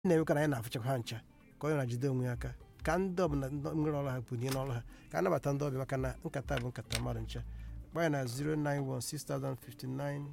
na-emekwa na anyị na-afụchakwa ha ncha ka onye na-jide onwe ya aka ka ndị ọbụla nwere ọrụ ha bunye n'ọrụ ha ka a nabata ndị ọbịa maka na nkata bụ nkata mmadụ ncha gbanye na 091605945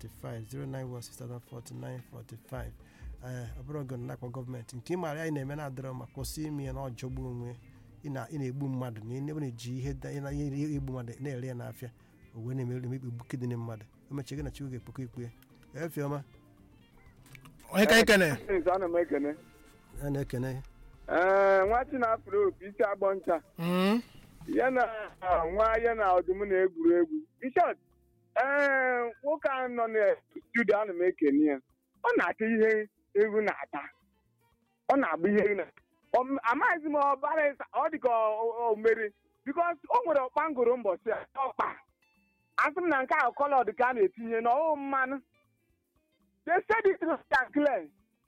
091604945 ee ọ bụrụ oge na-akpọ gọọmenti nke ịmara anyị na-eme na-adịrọ ma kwụsị ime ya na ọjọgbu onwe ị na- ị na-egbu mmadụ na ị na-eji ihe da- ị na- ihe igbu mmadụ na-ere ya n'afịa o wee na-eme emekpegbu kidini mmadụ o mechie gị na chukwu ga-ekpokọ ikpe ya efiọma onye ka anyị kene Nze, ana m ekene a na-ekene gị ee nwachi na afro opi isi agbọ ncha Mm. ya na nwa ya na ọdụm na-egwuru egwu bishọp ee nwoke ahụ nọ na studio ana m ekene ya ọ na-ata ihe egwu na-ata ọ na-agba ihe egwu na Ọ- amaghịzi m ọbara ịsa ọ dị ka o- o mere bikos o nwere ọkpa ngoro mbọchị a ọkpa asị m na nke ahụ kọlọd ka a na-etinye n'ọwụ mmanụ they said it was clear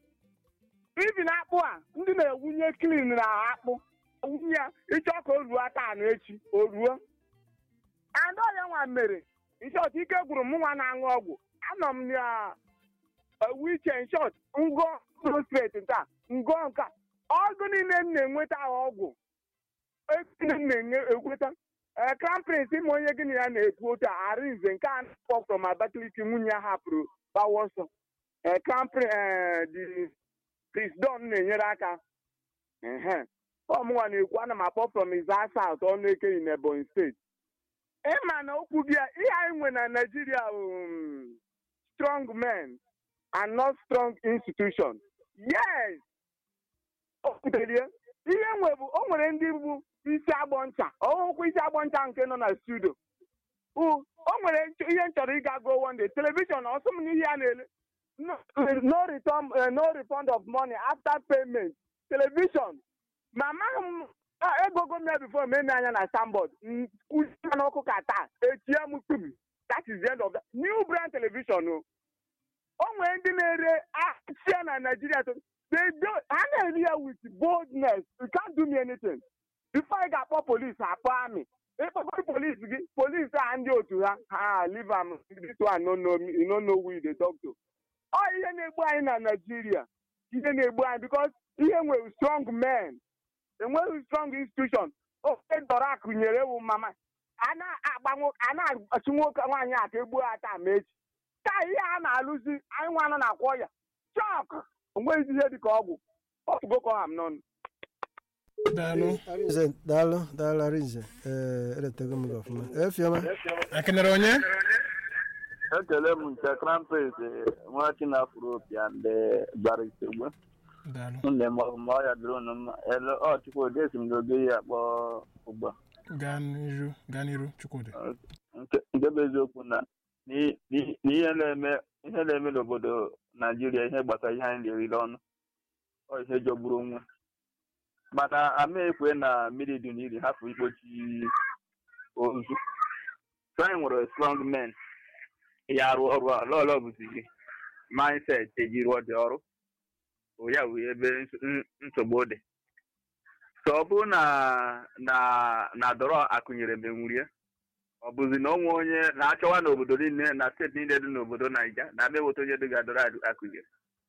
ibi na akpụ a ndị na-ewunye klin na akpụ wunye ya ịchọ ka o ruo taa na echi o ruo and ọ ya nwa mere nshọt ike gwụrụ m nwa na-aṅụ ọgwụ anọ m na wiche nshọt ngọ prostrate nta ngọ nka ọgụ niile m na-enweta ọgwụ ego m na-enweta ee krampins ịma onye gị na ya na-ekwu otu a arinze nke a na-akpọ from Abakaliki nwunye ya hapụrụ gbawa ọsọ ee kramprin dị krisdon na-enyere aka ehe ọmụnwa na-ekwu ana m akpọ from Izaa South ọnụ ekenyi na Ebonyi steeti ịma na okwu gị a ihe anyị nwe na Nigeria um, strong men and not strong institution yes o kwuterie ihe nwe bụ o nwere ndị bụ isi agbọ ncha ọhụkwụ isi agbọ ncha nke nọ na studio o nwere nch- ihe m chọrọ ịga go one day telivishọn ọsọ m n'ihe a na-ele no no return uh, no refund of money after payment television ma amaghị m ah, egogo m ya before ma eme anya na sambod kwụsịa n'ọkụ ka taa etie m kpum that is the end of that new brand television o o nwere ndị na-ere ahịa na Nigeria to they do ha na-eri ya with boldness you can't do me anything before ị ga-akpọ polis akpọ amị ịkpọkọrọ polis gị polis a ndị otu ha ha leave am this one no know me you no know who you dey talk to ọ ihe na-egbu anyị na Nigeria ihe na-egbu anyị because ihe nwere strong men enweghị strong institution ofe dọrọ akụ nyere ewu mama a na-agba nwo- a na-achụ nwoke nwaanyị a ka egbuo ha taa ma echi taa ihe a na-alụzi anyị nwa nọ na-akwọ ya chọk onweghịzi ihe dịka ọgwụ otugo ka ọha m n'ọnụ daalụ Arinze, daalụ daalụ arinze ee eretego m gị ọfụma efiọma ekenere onye ekele m nke krampet nwachi na afro pia ndị gbara isegbu daalụ nne m ma ọ ya dịrị unu mma ele ọ chukwudi esi m n'oge ya akpọ ugbu a gaa n'iru gaa n'iru chukwudị nke nke bụ eziokwu na n'i- n'i- n'ihe na-eme ihe na-eme n'obodo naijiria ihe gbasara ihe anyị na-eriri ọnụ ọ ihe jọgburu onwe mana ama ekwe na mmiri dị n'iri hapụ ikpochi ozu so anyị nwere strong men ya arụ ọrụ a lọlọ bụzi gị mindset eji rụọ dị ọrụ o ya wee ebe ns- n- nsogbu dị so ọ bụrụ na na na dọrọ akụnyere menwurie ọ bụzi na onwe onye na-achọwa n'obodo niile na steeti niile dị n'obodo naija na ama eweta onye dịga dọrọ adụ- akụnyere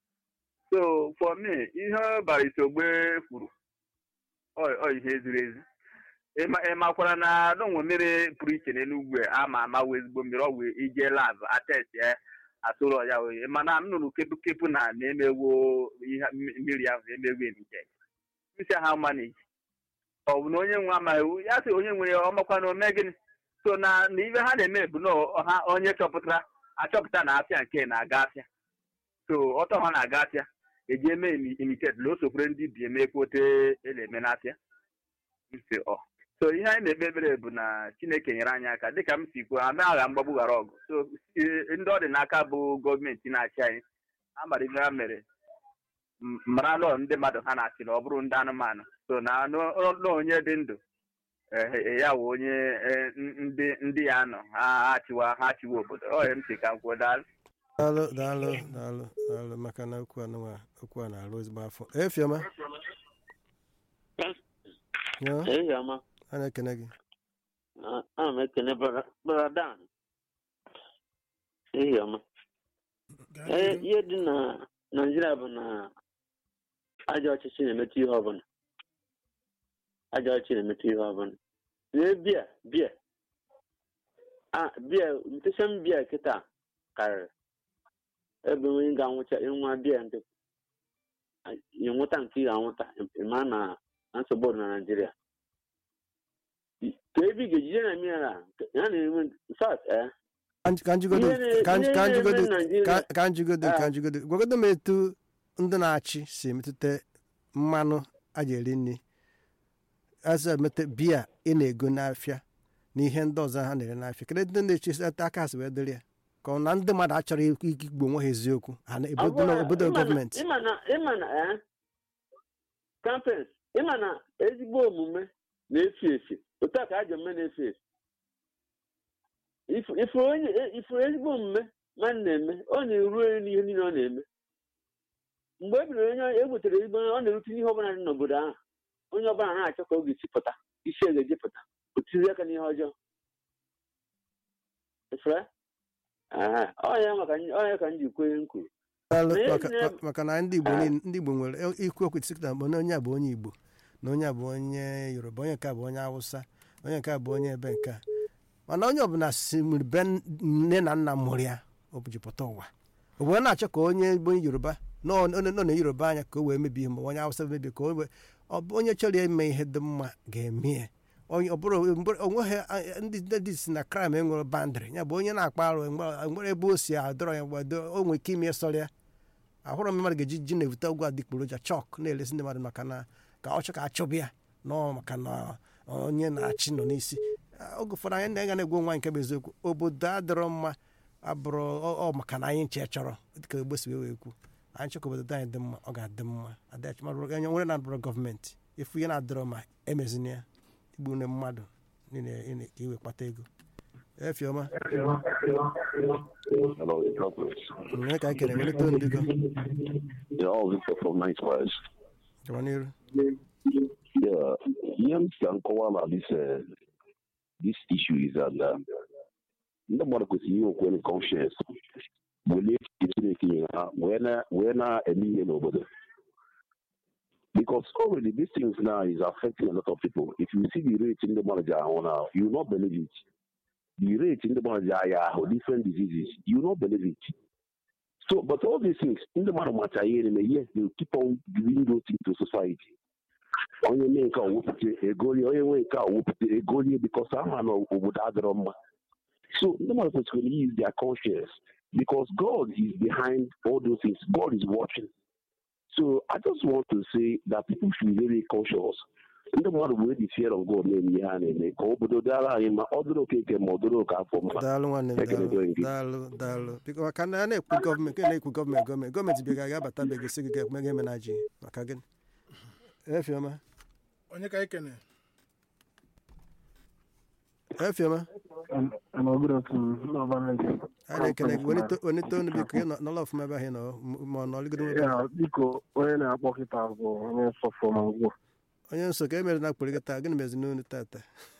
so for me ihe bara isogbe kwuru ọ ọ ihe ziri ezi ịma ịmakwara na n'onwe mmiri pụrụ iche n'enugwu a ama ama wee ezigbo mmiri ọ wee ije lab atest ya atụrụ ya oyi mana m nụrụ kepu kepu na na-emewo ihe mmiri ahụ emewo emije isi ha manage ọ bụ na onye nwe amaghị iwu ya sị onye nwere ọmakwa na ome gịnị so na na ibe ha na-eme bụ na ha onye chọpụtara achọpụta na afịa nke na-aga afịa so ọtọ ha na-aga afịa eji eme imitet na o sokwere ndị bi eme kwote ele-eme n'afịa nsi ọ so ihe anyị na-ekpe ekpere bụ na chineke nyere anyị aka dịka m si kwuo ama agha mgbagbu ghara ọgụ so eh, ndị ọ dị n'aka bụ gọọmenti na-achị anyị ha mara ihe ha mere m- mara lọ ndị mmadụ ha na-achị na ọ bụrụ ndị anụmanụ so na anụ- na onye dị ndụ eh, ya wụ onye eh, n- ndị ndị ya nọ ha achịwa ha achịwa obodo ọ ya m si ka m kwuo daalụ daalụ daalụ daalụ daalụ maka na okwu anụnwa okwu a na-arụ ezigbo afọ efiọma yo Ehiọma, a na-ekene gị ana m ekene Brother Dan. Ehiọma. gaa Ee, n'iru ihe dị na Naịjirịa bụ na ajọ ọchịchị na-emetụ ihe ọbụla ajọ ọchịchị na-emetụ ihe ọbụla lee bia bia a bia ntesem bia kịta karịrị ebe onye ga-anwụcha ịnwa bia ndị ịnwụta nke ị ga-anwụta ịma na na nsogbu dị na naijiria ka ebe ị ga-ejide na mmiri a ya na-enwe fat eh ka njigodo Ihe na- ka ihe ka na-eme njigodo Naịjirịa- ka- ka njigodo ka Ah. njigodo gwagodo m etu ndị na-achị si emetụta mmanụ a ji eri nri azụ emete biya ị na-ego n'afịa na ihe ndị ọzọ ha na-ere n'afịa kedu ndị na-echi aka ha si wee dịrị ya ka ọ na ndị mmadụ achọrọ ikwu igbo onwe ha eziokwu ha na ebodo Ọ bụrụ- obodo ịma na- gọọmenti ịma na ịma na eh campaigns ịma na ezigbo omume na-efu efu otu a ka ajọ omume na-efu efu Ifu- ifuru onye ifuru ezigbo omume mmadụ na-eme ọ na-eru eru n'ihe niile ọ na-eme mgbe e bidoro onye e butere ezigbo onye ọ na-erute ihe ọbụla dị n'obodo ahụ onye ọbụla na-achọ ka ọ ga-esi pụta isi ga-eji pụta o tiri aka n'ihe ọjọọ efere ọnya maka ọnya ka m ji kwee m kwuru Daalụ, na- maka- na- ma- maka na ndị igbo Ah. niile- ndị igbo nwere ikwu okwu sị na na onye a bụ onye igbo na onye a bụ onye yoruba onye nke a bụ onye awụsa onye nke a bụ onye ebe nke a mana onye ọbụla si nwere be nne na nna mụrụ ya o ji pụta ụwa o wee na-achọ ka onye bụ onye yoruba nọ nọ- nọ na yoruba anya ka o wee mebie ihe ma onye awụsa mebie ka o wee ọ bụ onye chọrọ ime ihe dị mma ga-eme ya onye ọ bụrụ mgbe- onweghị a- ndị ndị si na kraịm enwere bandịrị ya bụ onye na-akpa arụ mgbe- mgbe ebe o si adọrọ ya mgbe o nwere ike ime sọrọ ya ahụrụ m mmadụ ga-eji ji na-ebute ọgwụ adịgboroja chọk na-elesi ndị mmadụ maka na ka ọ chọ ka achọbụ ya nọ maka na onye na-achị nọ n'isi Ah, oge ụfọdụ anyị na-aga na-egwu nwa nke bụ eziokwu obodo adịrọ mma abụrụ ọ- ọ maka na anyị nche chọrọ dịka egbe si wee wee kwu anyị chọrọ ka obodo anyị dị mma ọ ga-adị mma adịghị mmadụ onye nwere na-abụrụ gọọmenti ịfụ ihe na-adịrọ ma emezina ya igbu ne mmadụ niile ị na- ka iwe kpata ego efiọma Hello, Douglas. onye ka anyị kere welite ndị go Yeah, all Victor from Nice Wise. gawa n'iru Yeah, Ian Sankowa this uh, this issue is that uh, ndị mmadụ kwesịrị inwe okwe conscience welie echiche Chineke nyere ha wee na- wee na-eme ihe n'obodo because already these things now is affecting a lot of people if you see the rate ndị mmadụ ji ahụ now you will not believe it the rate ndị mmadụ ji aya ahụ different diseases you will not believe it so but all these things ndị mmadụ macha ihe na-eme yes they will keep on doing those things to society onye mee nke a wepụta egolie onye nwee nke a wepụta egolie bikos ama na obodo adịrọ mma so ndị mmadụ kwesịrị use their conscience because god is behind all those things god is watching so i just want to say that people should be very cautious ndị mmadụ wee the fear of god na-eme ihe ha na-eme ka obodo dara anyị ma ọ dịrị okeke ma ọ dịrị oke afọ mma daalụ nwanne m Ekele daalụ gị. daalụ daalụ biko maka na a na-ekwu gọọmenti a na-ekwu gọọmenti gọọmenti gọọmenti bịa ga-abata be gị sị gị ga-eme ga-eme na ji maka gịnị efiọma onye ka anyị kene efiọma Hello, good afternoon. No, Vanessa. a na-ekele gị welite welite ọnụ biko ị nọ- nọrọ ọfụma ebe ahụ ị nọ ma ọ nọrịgodo ebe ahụ. Ya, biko, onye na-akpọ kịta bụ onye sọfọ ma ugbu onye nsọ ka e mere na akpụrụ gị taa gịnị mezi n'onu tata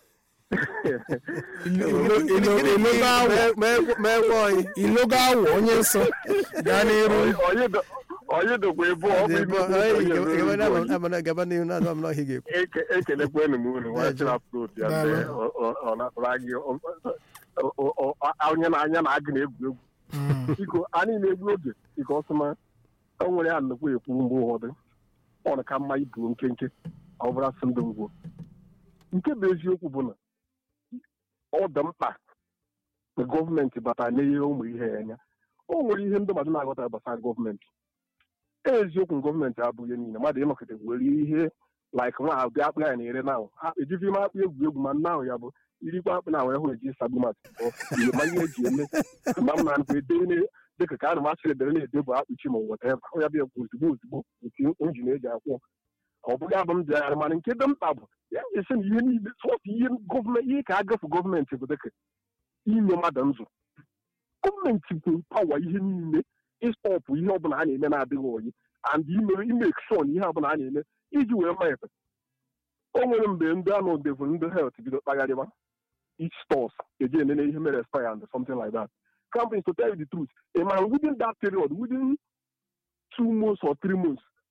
ilogo awọ ma egwe oyi ilogo awọ onye nsọ gaa n'iru onye dokwa ebe ọ bụ ime amana gaba n'ihu na adọm n'ọhịa ga-ekwu ekelekwanụ m unu nwa chịrị apụrụt ya Daalụ. mgbe ọ- ọ- ọ natara gị ọ- ọ- ọ- ọ- onye na anya na agụ na-egwu egwu Mm. biko anyị na-egbu oge biko ọsụma o nwere ya nnukwu ekwu mgbe ụfọdụ ọ na ka mma ibu nkenke ọ bụrụ asị ndụ ngwo nke bụ eziokwu bụ na ọ dị mkpa na gọọmenti bata n'ihe ụmụ ihe ya anya o nwere ihe ndị mmadụ na-aghọta gbasara gọọmenti eziokwu gọọmenti abụghị ihe niile mmadụ ịnọkịta were ihe like nwa ahụ bịa akpụ ya na-ere na ahụ ejighị m akpụ egwu egwu ma nna ahụ ya bụ irikwa akpụ na ahụ hụ eji sagbu maka ihe ma ihe eji eme ma m na-anụkwa ede dịka ka a na masịrị edere na-ede bụ akpụchi ma weta ebe ahụ ya bịa bụ ozugbo ozugbo nke injin eji akwụ ọ bụghị abụ m bịara mana nke dị mkpa bụ ya esi na ihe niile sọsọ ihe gọọmenti ihe ka agafe gọọmenti bụ dịka inye mmadụ nzụ gọọmenti bụ pawa ihe niile ịstọpụ ihe ọbụla a na-eme na-adịghị oyi and ime imek shon ihe ọbụla a na-eme iji wee ma efe o nwere mgbe ndị anụ devil ndị helt bido kpagharịba each stores eji enene ihe mere expire and something like that companies to tell you the truth a man within that period within two months or three months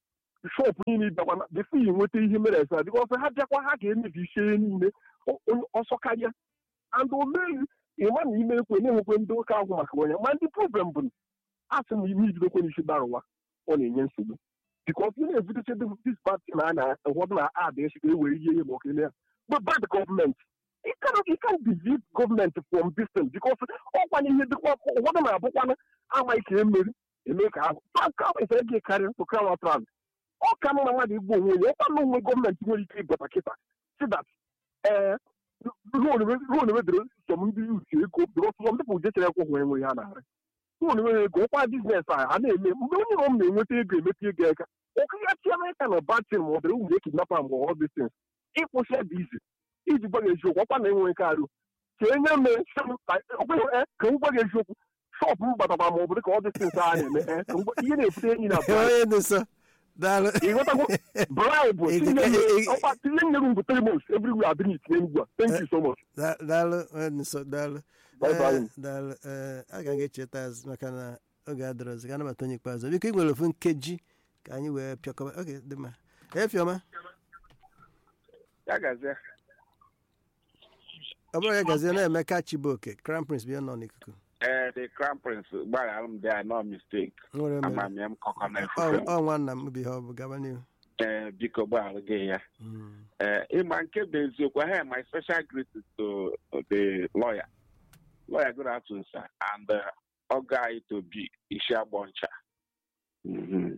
shọpụ niile bịakwa bifo yi nweta ihe mere esa dịka ọsọ ha bịakwa ha ga-emebi ihe niile o- o- ọsọ karịa and omeghị ịma na ime ekwe na-enwekwe ndị ụka ahụ maka onye ma ndị problem bụ na a sị na ime ibidokwe n'isi bara ụwa ọ na-enye nsogbu bikos ị na-ebuteche dis pati na a na-ụfọdụ na ad echi ka e were ihe ihe ma okele ya but bad government you cannot you can't defeat government from distance because ọkwanye ihe dịkwa ụfọdụ na-abụkwana amaghị ka emeri eme ka ahụ ka ege karịa to crown out round ọ ka mma mmadụ igbu onwe ya ọkwa na onwe gọọmenti nwere ike ịbata kịta si that ee ruo na wedere som ndị uche ego because some people jechere ekwe hụ enwe ha narị ruo na enweghị ego ọkwa biznes a ha na-eme mgbe onye na ọ na-enweta ego emepe ego aka ụka ya chiamaka na batin ma ọ dịrị nwere kidnapa mgbe ọ dịsins ịkwụsị dị izi iji gwa gị eziokwu ọkwa na enwe nke arụ ka enye m ka m gwa gị eziokwu shọpụ m bataba ma ọ bụ dịka ọ dịsins a na-eme eh, ka m gwa- ihe na-ebute enyi na bribe. onye dị nsọ daalụ ịghọtago bribe Ị- tinye ị- ị- nye- ọkwa tinye nye m bụ three months everywhere adịghị itinye ugbu a thank you so much Da- daalụ onye dị nsọ daalụ Bye bye. Eh, daalụ ee a ga ga-echeta azụ maka na oge adọrọzi ka anabata onye ikpeazụ biko ị nwere ofu nkeji ka anyị wee pịakọba oge dị mma efiọma ya gazie ọ bụrụ ya gazie na-emeka chibuoke crown prince bịa nọ n'ikuku ee the crown prince gbaghara m there no mistake nwere mere amamihe m kọkọ na ọ efufe ọ nwanna m bi ha ọ bụ gaba n'ihu ee biko gbaghara gị ya Mm. ee ịma nke bụ eziokwu I have my special greetings to the lawyer lawyer good afternoon sir and uh, ọga anyị to be isi agbọ ncha Mhm.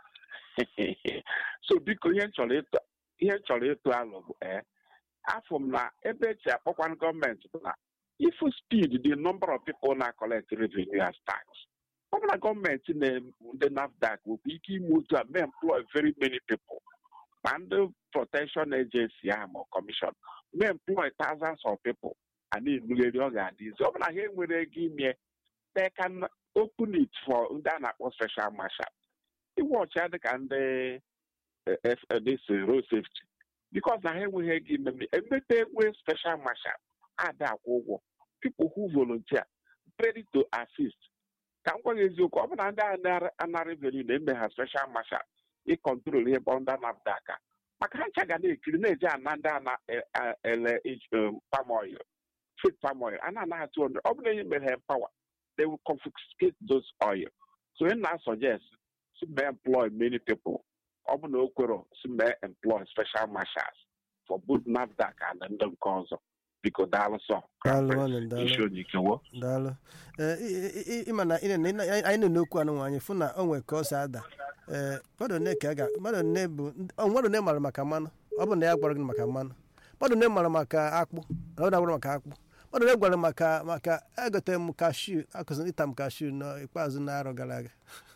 so biko ihe m chọrọ ịtụ ihe m chọrọ ịtụ alụ bụ ee afọ m na ebe echi akpọkwanụ gọọmenti bụ na ifu speed the number of people na collect revenue as tax ọ bụ na gọọmenti na ndị nafdac nwekwa ike ime otu a may employ very many people ma ndị protection agency ahụ ma commission may employ thousands of people a na-enugheri ọ ga-adị izi ọ bụ na ha enwere ego ime they can open it for ndị a na-akpọ special marshal iwe ọcha dịka ndị eh, eh, this eh, road safety because na ha enweghị ego ime emepe ekwe special marshal ada akwụ ụgwọ people who volunteer ready to assist ka m gwa gị eziokwu ọ bụ na ndị a anara revenue na-eme ha special marshal ịkọntrol ihe bụ ndị nafdac a maka ha ncha ga na-ekiri na-eji ana ndị a na-ele palm oil fit palm oil a na-anaghị 200 ọ bụ na ihe mere ha empower they will confiscate those oil so ị na-suggest si mee employ many people ọ bụ na o kwero si mee employ special marshals for both nafdac and ndị nke ọzọ biko daalụ sọ Daalụ, nwanne m, daalụ. isi onye ikewo daalụ ee ị- ị- ị- ịma na ị na- ị na- anyị nọ n'okwu anụ anyị fụ na o nwere ka ọ si ada ee mmadụ one ka a ga mmadụ one bụ ọ mmadụ one mara maka mmanụ ọ bụ na ya gwara gị maka mmanụ mmadụ one mara maka akpụ na ọ na-agwara maka akpụ mmadụ one gwara maka maka egote m kashu akụziri ịta m kashu n'ikpeazụ n'arọ gara aga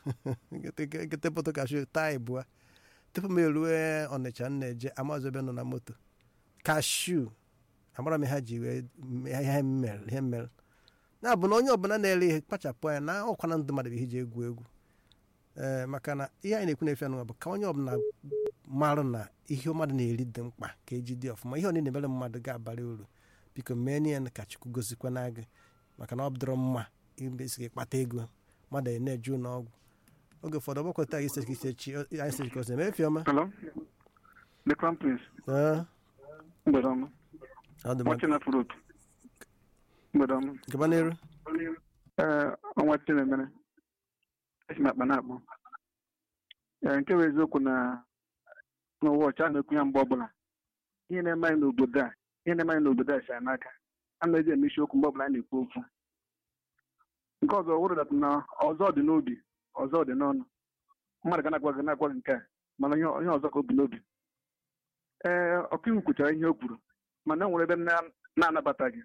gote poto kashu taa ịbụa tupu m erue ọnịcha m na-eje amazụ ebe nọ na moto kashu amara m ihe ha ji wee mee ihe m mere ihe m mere na-abụ na onye ọbụla na-ere ihe kpachapụ anya na ọkwana ndụ mmadụ bụ ihe ji egwu egwu ee maka na ihe anyị na-ekwu na-efe anụnwa bụ ka onye ọbụla marụ na ihe mmadụ na-eri dị mkpa ka eji dị ọfụma ihe ọ na-emere mmadụ ga-abara uru biko mee nye ya ka chukwu gozikwana gị maka na ọ dịrọ mma imesi gị kpata ego mmadụ a na-eje ụlọ ọgwụ oge ụfọdụ ọgbakọta gị sesi isechi anyị sesi ka ọsọ emefi ọma Hello? The Crown Prince. Ee, Mgbede ọma. ọ dị mma Watching up road. Mgbede ọma. gaba n'elu Ee, ọnwa Chinemere. Esi m akpa na-akpọ. Ee, nke bụ eziokwu na n'ụwa ọcha a na-ekwu ya mgbe ọbụla. Ihe na-eme anyị n'obodo a, ihe na-eme anyị n'obodo a si anyị n'aka. A na-eji eme isiokwu mgbe ọbụla a na-ekwu okwu. Nke ọzọ wụrụ dat na ọzọ dị n'obi, ọzọ dị n'ọnụ. Mmadụ ga na-agwa gị na-agwa gị nke a, mana ihe ihe ọzọ ka o bu n'obi. Ee, ọkaiwu kwuchara ihe o kwuru mana e nwere ebe m na- na-anabataghị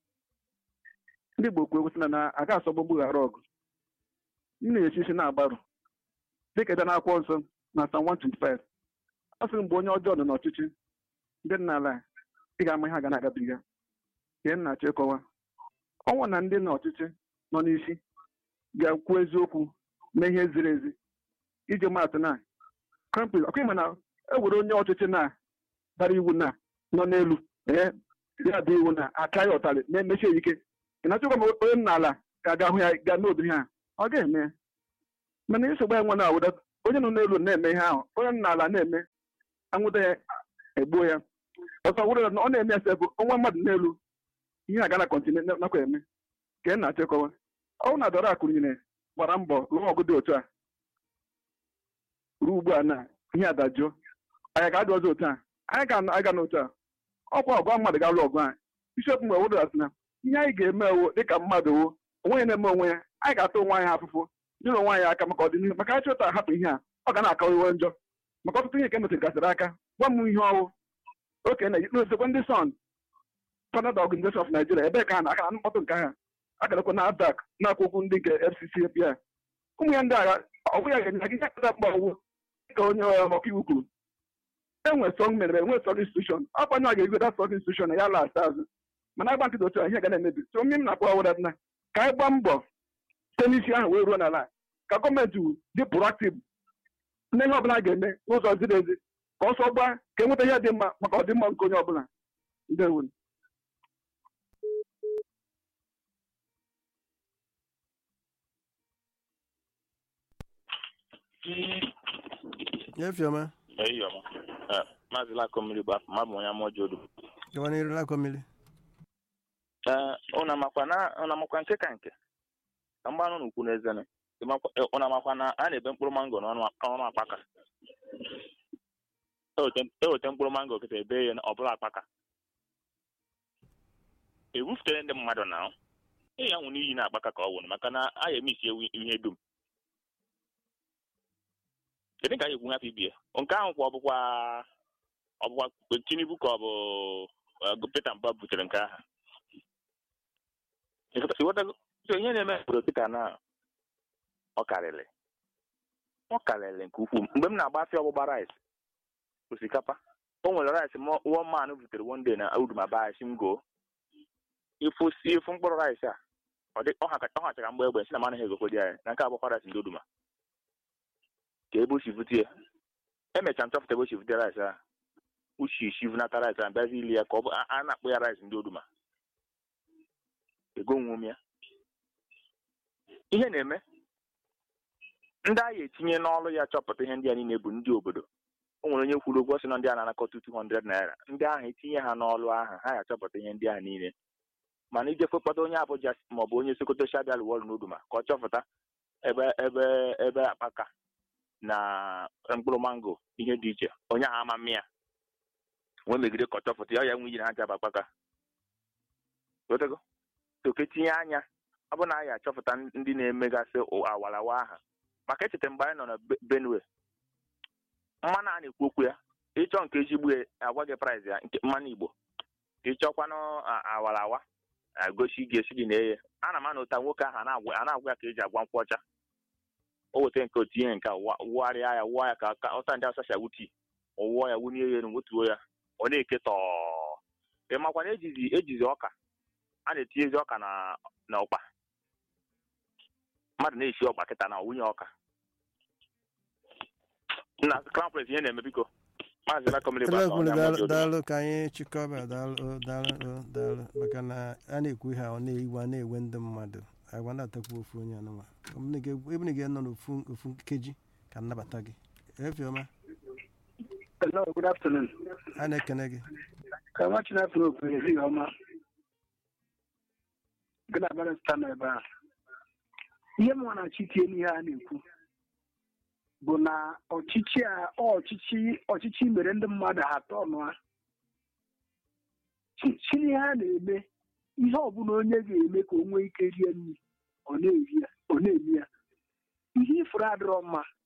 ndị Igbo kwuo sị na na a ga-asọgbu gbughara ọgụ m na-esi isi na-agbarụ dịka ebe na-akwụkwọ nsọ na Psalm 125 ọ sị mgbe onye ọjọọ nọ n'ọchịchị ndị nna ala ị ga-ama ihe a ga na-agabiga ihe m na-achọ ịkọwa ọnwụ na ndị n'ọchịchị nọ n'isi ga-ekwu eziokwu mee ihe ziri ezi iji maatụ na krampis ọkwa ịma na e were onye ọchịchị na dara iwu na nọ n'elu ee ya bụ iwu na aka ya ụtarị na-emechi ya ike ị na-achọkwa ma onye nna ala ga-aga hụ ya ga n'obi ha ọ ga-eme ya mana nsogbu anyị nwe na awụda onye nọ n'elu na-eme ihe ahụ onye nọ n'ala na-eme anwụta ya egbuo ya ọsọ wụrụ na ọ na-eme ya sefụ ọnwa mmadụ n'elu ihe aga na kọntine nakwa eme ka ị na-achịkọwa ọnwụ na dọrọ akụnyere gbara mbọ lụọ ọgụ dị otu a ruo ugbu a na ihe adajụọ anyị ga-adị ọzọ otu a anyị ga-aga n'otu a ọkwa ọgụ mmadụ ga-alụ ọgụ a bishọp mgbe wụrụ asị na ihe anyị ga-eme ewu dịka mmadụ wo onwe ya na-eme onwe ya anyị ga-ata onwe anyị afụfụ nyere onwe anyị aka maka ọdịnihu maka anyị chọta hapụ ihe a ọ ga na-aka iwe njọ maka ọtụtụ ihe ka emetere gasịrị aka gwa m ihe ọwụ oke na n'osekwe ndị son Standard Organization of Nigeria ebe ka a na-aka na mkpọtụ nke ha akarakwa na adak na akwụkwọ ndị nke FCC ya ụmụ ya ndị agha ọgwụ ya ga-enye gị kata mkpa ọgwụ dịka onye ọkaiwu kwuru enwe sọng mere enwe sọng institushọn ọkwanye ọ ga-egota sọng institushọn ya last azụ mana agba nkịta otu a ihe ga na-emebi so mmiri na-akpọ ọwụda na ka anyị gbaa mbọ site n'isi ahụ wee ruo n'ala ka gọọmenti dị proaktiv na ihe ọbụla ga-eme n'ụzọ ziri ezi ka ọsọ gbaa ka enweta ihe dị mma maka ọdịmma nke onye ọbụla ndewo nyefioma eyiọma maazị lakomili bụ afọ mabụ onye amụọ jodu gawa n'iru lakomili ụna makwa na ụna makwa nke ka nke ka mgbanụ n'ukwu n'ezene ụna makwa na a na-ebe mkpụrụ mango n'ọnụ akpaka eweta mkpụrụ mango kịta ebe ya ọ bụla akpaka ewufutere ndị mmadụ na ị ya nwụ n'iyi na akpaka ka ọ nwụrụ maka na a ya emisi ewu ihe dum kedu ka anyị ekwu hapụ ibie nke ahụ kwa ọbụkwa ọbụkwa tinubu ka ọ bụ peter mba butere nke ahụ ihe na-eme obodo kịta na ọ karịrị ọ karịrị nke ukwuu mgbe m na-agba afịa ọgbụgba rice osikapa o nwere rice one man butere one day na uduma baasi m goo ịfụ si ịfụ mkpụrụ rice a ọ hachara mgbe egbe si na managhị egokwedi anyị na nke agbakwa rice ndị oduma ka ebe o si vute ya emechara m chọpụta ebe o si vute rice a uchi isi vunata rice a bịazi ili ya ka ọ bụ a na-akpụ ya rice ndị oduma ego nwom ya ihe na-eme ndị agha etinye n'ọrụ ya chọpụta ihe ndị a niile bụ ndị obodo o nwere onye kwuru ụgwọ sị na ndị a na-anakọta 200 naira ndị ahụ etinye ha n'ọrụ ahụ ha ga-achọpụta ihe ndị ahụ niile mana ije fekpata onye abụja maọbụ onye sokoto shabial wọl n'oduma ka ọ chọpụta ebe ebe ebe akpaka na mkpụrụ mango ihe dị iche onye ahụ ama mmịa nwee megide ka ọ chọpụta ya ya nwe iji na aja bụ akpaka wetago toke tinye anya ọ bụ na anyị achọpụta ndị na-emegasị awarawa aha maka echeta mgbe anyị nọ na benue mmanụ a na-ekwu okwu ya ịchọ nke ezigbo agwa gị praịs ya nke mmanụ igbo ka ịchọkwanụ awarawa agosi gị esi gị na-eye ana m ana ụta nwoke ahụ a na-agwa ya ka eji agwa nkwụ ọcha o weta nke otu ihe nke wụgharịa ya wụọ ya ka ọta ndị asacha wuti wụọ ya wunye ya elu wetuo ya ọ na-eke tọọ ị makwa na ejizi ejizi ọka a na-etinyezi ọka na na ụkpa mmadụ na-esi ọkpa kịta na wunye ọka na crown prince ihe na-eme biko maazị daalụ ka anyị chịkọba daalụ daalụ daalụ maka na a na-ekwu ihe ọ na-ewu a na-ewe ndị mmadụ agwa na-atakwu ofu onye anụnwa ebe na ga-anọ n'ofu nkeji ka nnabata gị efioma Hello, good afternoon. a na-ekene gị Ka nwa Chineke okwu ehihie ọma. Gị na barịsta nọ ebe a. Ihe m nwere achị tie n'ihe a na-ekwu bụ na ọchịchị a ọchịchị ọchịchị mere ndị mmadụ ha atọ ọnụ ha. Chi n'ihe a na-eme ihe ọbụla onye ga-eme ka o nwee ike rie nri ọ na-eri ya ọ na-eme ya ihe ifuru adịrọ mma